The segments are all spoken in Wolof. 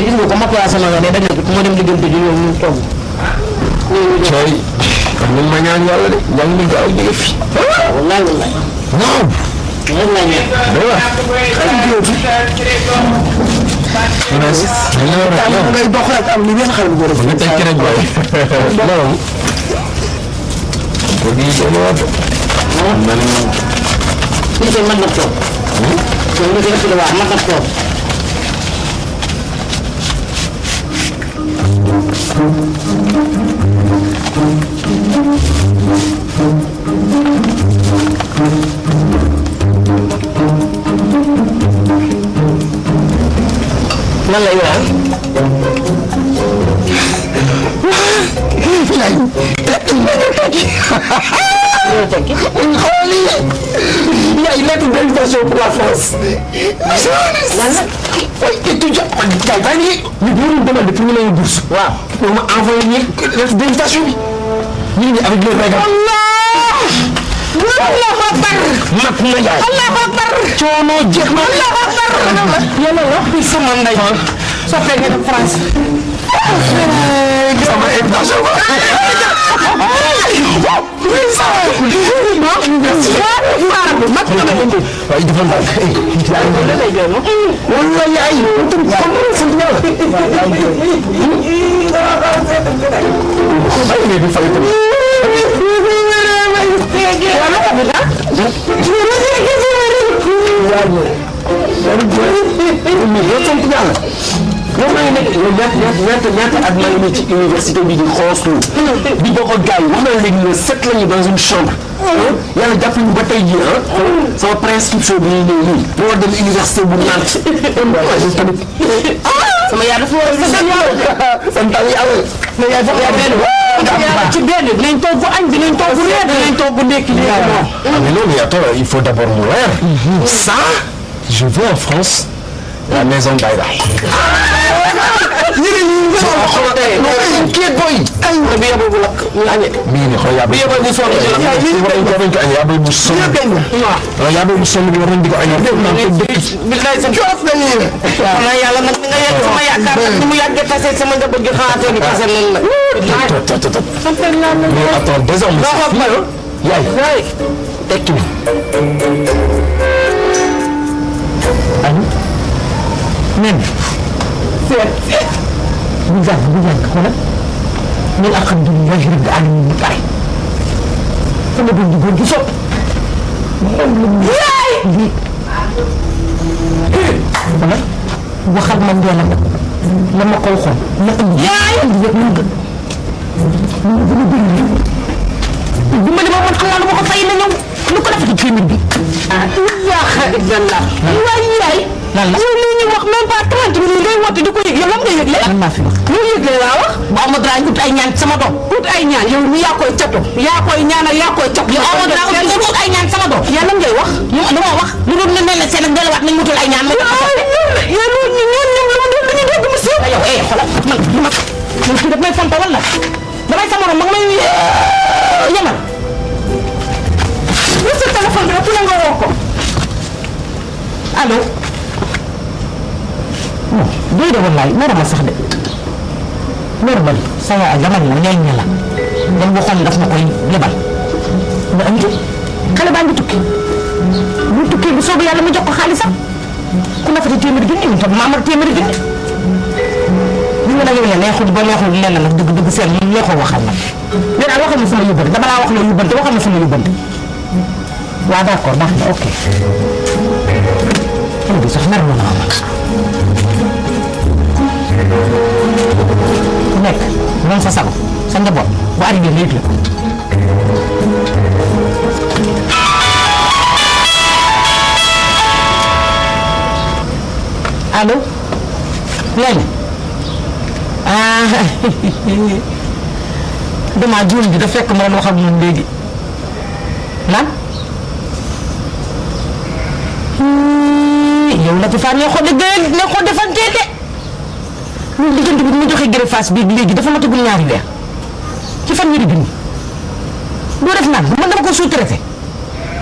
gis nga ko ma placé ma nga ne dañ ko moo dem diggante ji ñoom ñu togg. cooy xam nga ma ñaan yàlla de jàng mi gaaw jóge fi wallaay wallaay. waaw loolu laa ñëw. ngay dox rek am li ngeen xam góor nga tekki rek waay loolu ko gi doon wax man Fii de mën na toog. loolu nga def ci la wax mën na toog. lan lay wax. loolu tekki. xooli yaay lettre d'invitation pour la France lan la. oui étudiant gars baa ngi ñu doon demandé pour ñu lay bourse waaw. on m'a envoyé ñi lettre d'invitation bi ñu ngi avec le règle Allahu akbar. mat na yaay Allahu akbar. coono jeex na Allahu akbar. yàlla wax bi sama ndey. soo fekkee dem France. sama invitation ba waaye dafa ndànk wala yaay sant yàlla ay ne bi fay tamit yow sant yàlla yow maa ngi nekk yow ñaata ñaata ñaata at maa ngi nekk ci université bi di xooslu di bokk ak gars yi wax na léegi ne sept lañu dans une chambre yàlla jàpp ñu ba tey jii ah sama prescription bi ñuy ñëw nii moo dem université bu Nantes waaye tamit sama yaay dafa war a sant yàlla. santal yàlla mais yaay dafa war a benn. ci benn dinañ togg añ dinañ togg reer dinañ togg ndekki léegi moom. Ah, mais non, mais attends, il faut d'abord mourir. Ça, je veux en France la maison Baïda. Inquiète boy. bi yóbbu bu lakk ñu añee. mii ni xool yaa bi yóbbu bu sonn ci la. yaa bay bu sonn waaw yaa bay bu sonn bi war nañ di ko añoo billaay sa coof la nii la. xanaa yàlla nag ni nga yegg sama yaakaar nag ni mu yàggee tase sama njaboot gi xanaa tey di tase nan la. Tot, tot, tot, tot. sant naa la. mais attends désormais Doo xool mayo. yaay waay. tekki bi añu nen bu jàng bu jàng xoolal ñun alhamdulilah rabbil alamin ñu pare sama doom ji góor gi sopp yaay lii wala waxal ma ndeela nag la ma ko waxoon na indi yaay indi yëpp mu gën mu gën a bëri dimbali ma man xam naa lu ma ko fay na ñëw lu ko defati téeméer bi ah ilaaha illallah. waay yaay. lan la yow lii ñu wax même pas 30 minutes ngay woote di ko yëg yow lan nga yëgle. lan maa fi wax lu yëgle laa wax. bu amoo dara ut ay ñaan sama doom ut ay ñaan yow mi yaa koy cato. yaa koy ñaanal yaa koy cap. yow amoo dara ut ut ay ñaan sama doom yaa lan ngay wax. lu ma lu ma wax lu dul ne ne la seen ak delluwaat nañ mutul ay ñaan ma jox ko yow loolu ñu ñoom ñoom lu mu doon dañuy dégg mu siiw. yow eh xoolal man lu ma man kii daf may fonta wala damay sa morom ma ngi may yemal lu sa téléphone bi ëpp na nga woo ko. allo non doy de wallaay loolu ma sax de loolu ba sa yaay yamal la ñay ñala dañ waxoon daf ma koy lebal nga andi xale baa ngi tukki bu tukkee bu soobee yàlla ma jox ko xaalisam ku nafati téeméeri junni ñun tam maamar téeméeri junni li nga nag yow ne neexul ba neexul lenn nag dëgg dëgg seen li neexoo waxal nag nee naa waxal ma sama yóbbante dama laa wax loo yóbbante waxal ma sama yóbbante waaw d'accord baax na ok xale bi sax mer na ma ku nekk moom sa sago sa njaboot bu arrivé nga yëg la ko allo léegi ah damaa juum bi da fekk ma doon wax ak moom léegi lan yow la ci faa ne xoo de gën ne xoo defantee de ñun diggante bi mu joxe greffage bii léegi dafa matagul ñaari weer ci fan ñaari junni doo def naan man dama ko sous-traité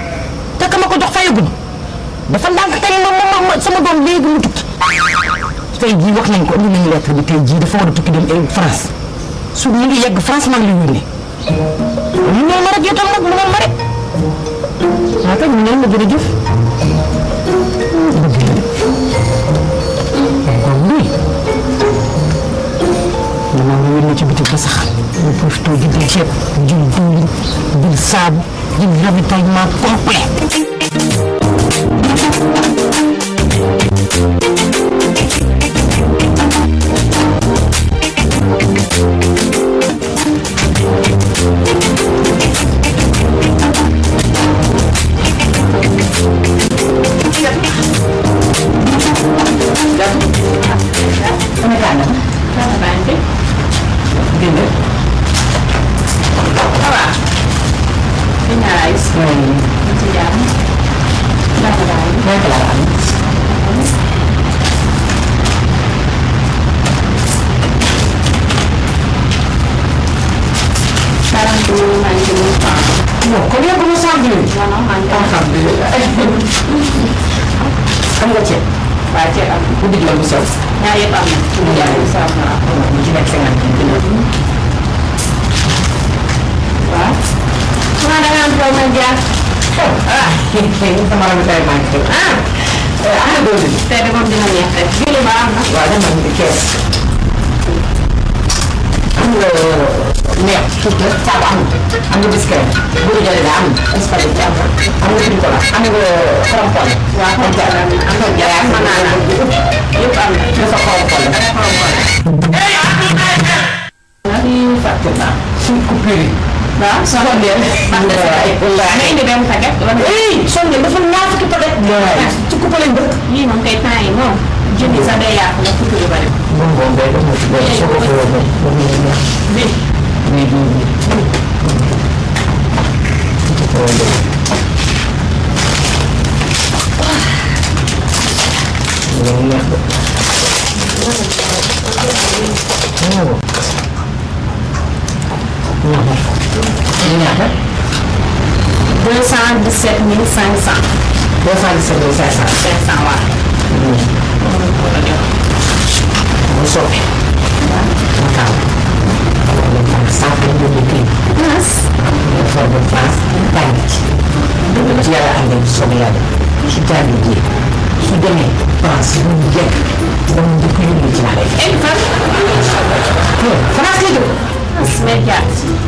te ka ma ko jox fayagul dafa ndànk kañ ma ma ma sama doom léegi mu tukki tey jii wax nañ ko indi nañu lettre bi tey jii dafa war a tukki dem France su ñu ngi yegg France maa ngi lay yónnee mu ne ma rek yow tam nag mu ne ma rek waaw kay mu ne ma jërëjëf dëgg la de kon lii dama nga yónnee ci bitik ba sax mu profité jëndal ceeb jël diwlin jël saabu jël ravitaillement complet non kon yëpp mu sant bi. alhamdulilah. xam nga ceeb. waaw ceeb am bu digg la bu sew. ñaar yëpp am na. ñaar yëpp am na waaw. ñu ci nekk cinquante kilo. waaw. xanaa da nga am problème jaar. ah sama ravitaillement bi ah. ah ana dooleem. tey de moom dina neex rek. julli ba am na. waaw dama am kees. am nga neex tuuti rek saabu am am nga biscuit bu dee jëlee am na spaghetti am na am nga tricola am nga xorompole. waaw xorompole am nga jaay am na naan yëpp am na dafa xorompole. lii fàtte naa suñ coupure yi. waaw soxna Ndeye. am na si waay nga indi benn paquet. oui sonde dafa ñaar fukki paquet. waay ci coupe lañ dëkk. lii moom kay temps yi moom jën yi sax day yàqu nga fukki yu bari. moom moom day def ci benn soo ko fayoo moom moom la ñu neex. bi bii bii bii. loolu neex de. waaw. ñaata. deux cent dix sept mille cinq cent. deux cent dix-sept mille cinq cent. cinq cent waaw. mu soppi. mu taw. cent vingt-deux kii. dafa dem France tàng ci. ci yàlla àndee bu soobee yàlla su tàng ji su demee France bu mu jekk dama njëkk a yónni ci laa lay et fan. France lay dëkk. média.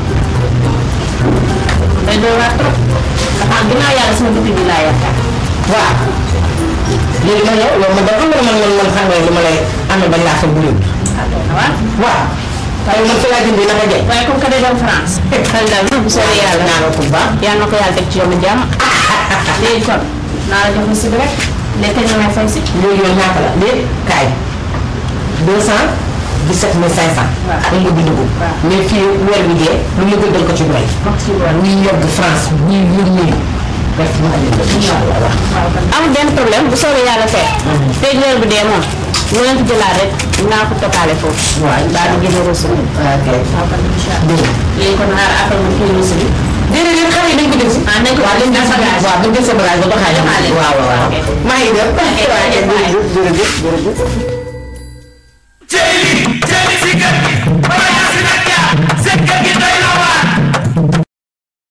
day doy waar trop. dafa am ginnaaw yàlla sama dëkk bi laa yaakaar. waaw léegi man yow yow man da xam nga man man man xam nga li ma lay amee bañ laa xam bu yóbbu waaw. waaw waaye man fi laa jëndee naka jekk waaye comme que day dem France. xel dal na bu soobee yàlla. ñaanal ko bu baax yàlla na ko yàlla teg ci yoonu jàmm. léegi kon naa la jox si bi rek. léegi kañ la may fay si. léegi yow ñaata la léegi kaay deux cent dix-sept mille cinq cent waaw. dañ ko bind ko waaw. mais fii weer bi dee lu mu gëddal ko ci doy wax ci loolu. ñuy yogg France ñuy yónnee def ma leen ko incha allah waaw amul benn problème bu soobee yàlla fekk. tey weer bi dee moom. lu leen fi jëlaat rek naa ko toppale foofu. waaw daal di génne reçu bi. ok waaw kon incha allah. dégg nga léegi kon xaar après mu kii reçu bi. déedéet xale yi dañ ko jël si. ah nañ ko waaw dañ jël sa bagage waaw dañ jël sa bagage ba doxaale. Doxaale. waaw waaw waaw. Ok. maa ngi dem. Ok, jërëjëf waay. jërëjëf jërëjëf. Jelly, jelly si kër gi.